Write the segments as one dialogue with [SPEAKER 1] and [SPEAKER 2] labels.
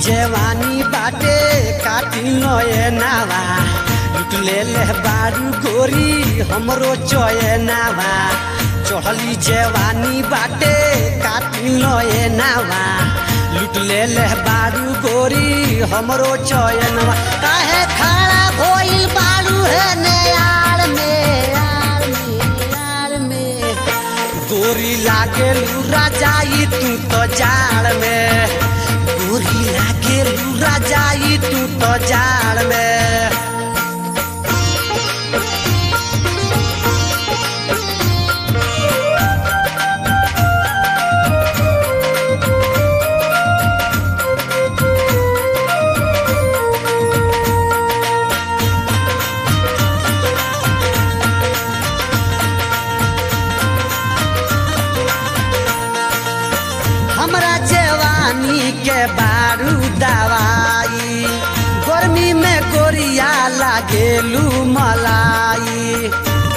[SPEAKER 1] जवानी बाटे काटी नये नावा लुट ले ले बारू गोरी हमरो चये नावा चढ़ली जवानी बाटे काटी नये नावा लुट ले ले बारू गोरी हमरो चयनवा काहे खड़ा भइल बारू है ने यार में यार में यार में गोरी लागे लूरा जाई तू तो जाड़ में गोरी लागे लूरा जाई तू तो जाड़ में हमरा जवानी के बारू दवाई गर्मी में गोरिया लागेलू मलाई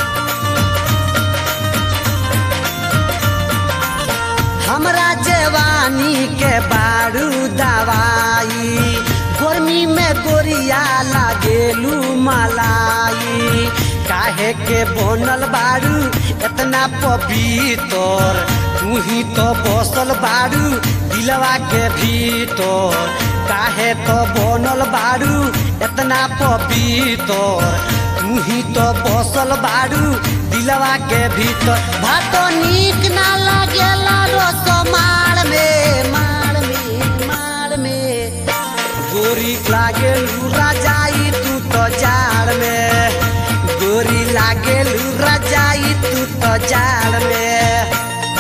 [SPEAKER 1] हमरा जवानी के बारू दवाई गर्मी में गोरिया लागेलू मलाई काहे के बनल बारू इतना पवित्र तू ही तो बसल बारू दिलवा के भीतर काहे तो बनल बारू इतना पवित्र तू ही तो बसल बारू दिलवा के भीतर भातो नीक ना लागेला रोसो मार में मार में मार में गोरी लागे लूरा जाई तू तो जाड़ में गोरी लागे लूरा जाई तू तो जाड़ में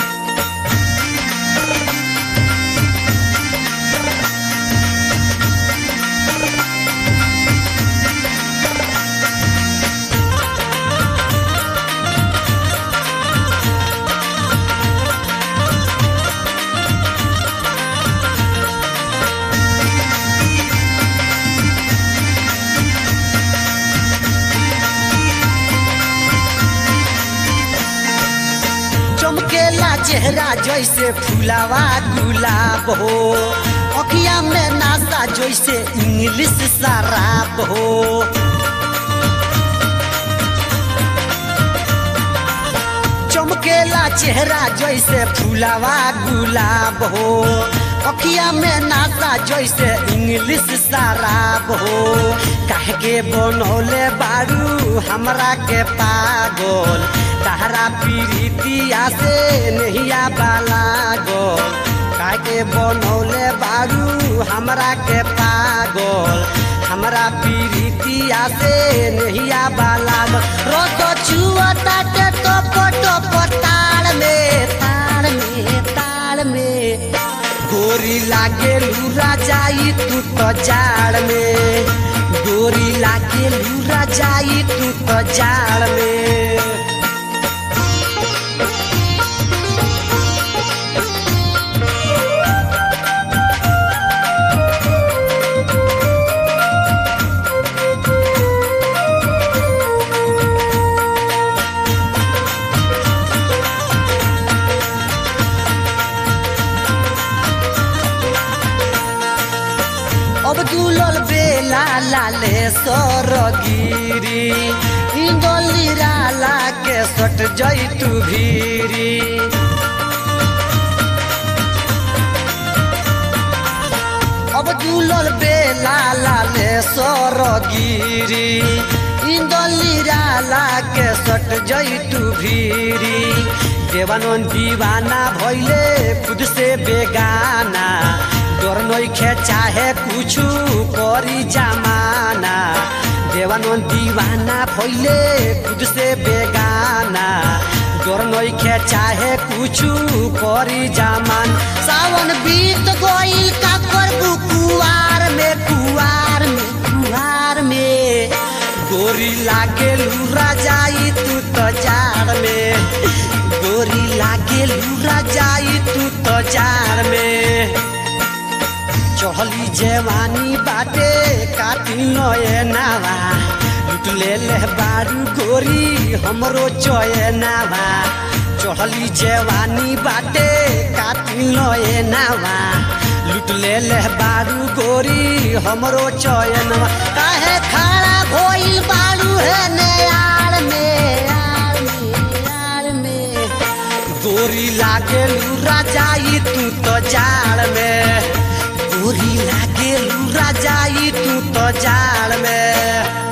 [SPEAKER 1] चमकेला चेहरा जैसे फुलावा गुलाब हो अखिया में नासा जैसे इंग्लिश शराब हो चमकेला चेहरा जैसे फुलावा गुलाब हो अखिया में नासा जैसे इंग्लिश शराब हो काहे के बनौले बारू हमरा के पागल तहरा पीरितिया से नहिया बाला गोल काहे के बनौले बारू हमरा के पागल हमरा पीरितिया से नहिया बाला गोल रोतो छुअता के तो पटो पताड़ में ताड़ में ताड़ में गोरी लागे लूरा जाई तू तो जाड़ में गोरी लागे लूरा जाई तू तो जाड़ में अब दुलल बेला लाले सरगिरी इंदोली राला के सट जैतु भीरी अब दुलल बेला लाले सरगिरी इंदोली राला के सट जैतु भीरी देवानंद दीवाना भैले खुद से बेगाना डर नइखे चाहे कुछु करी जमाना देवानंद दीवाना भइले खुद से बेगाना डर नइखे चाहे कुछु करी जमान सावन बीत गइल का करबू कुआर में कुआर में कुआर में गोरी लागे लूरा जाई तू तो जाड़ में गोरी लागे लूरा जाई तू तो जाड़ में चढ़ली जवानी बाटे काटी नये नावा लुट ले ले बारू गोरी हमरो चये नावा चढ़ली जवानी बाटे काटी नये नावा लुट लूट ले ले बारू गोरी हमरो चयन काहे खड़ा भइल बारू है ने यार में यार में यार में गोरी लागे लूरा जाई तू तो जाड़ में गोरी लागे लूरा जाई तू तो जाड़ में